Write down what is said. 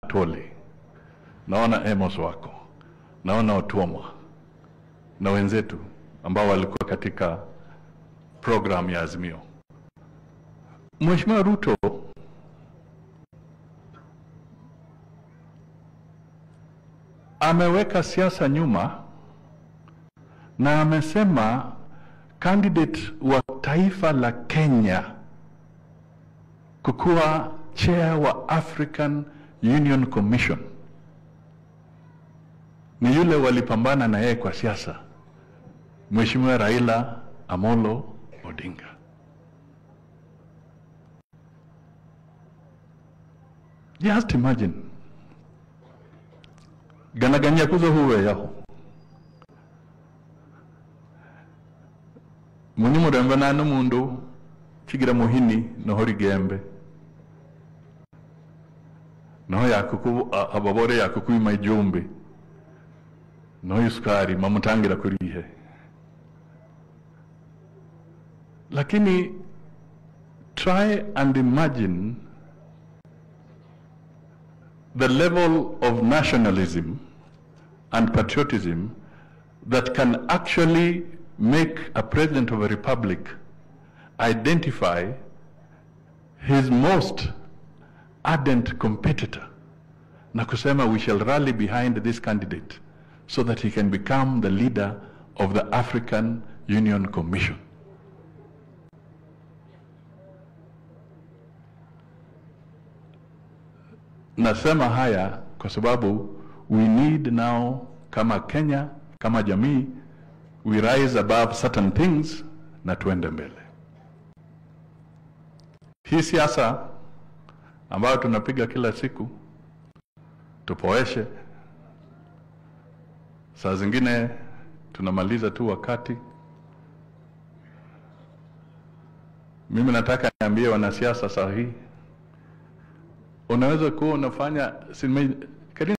Toli, naona Amos wako, naona Otuoma na wenzetu ambao walikuwa katika program ya Azimio. Mheshimiwa Ruto ameweka siasa nyuma na amesema candidate wa taifa la Kenya kukuwa chair wa African Union Commission ni yule walipambana na yeye kwa siasa, Mheshimiwa Raila Amolo Odinga. Just imagine ganaganya kuzo huwe yaho muni murembe nane mundu chigira muhini noho rigembe noho yakuku a- ababore yakukwima ijumbi noho isukari mamutangira kurihe lakini try and imagine the level of nationalism and patriotism that can actually make a president of a republic identify his most ardent competitor na kusema we shall rally behind this candidate so that he can become the leader of the African Union Commission. Nasema haya kwa sababu we need now kama Kenya, kama jamii, we rise above certain things na tuende mbele. Hii siasa ambayo tunapiga kila siku tupoeshe, saa zingine tunamaliza tu wakati. Mimi nataka niambie wanasiasa saa hii unaweza kuwa unafanya si nime-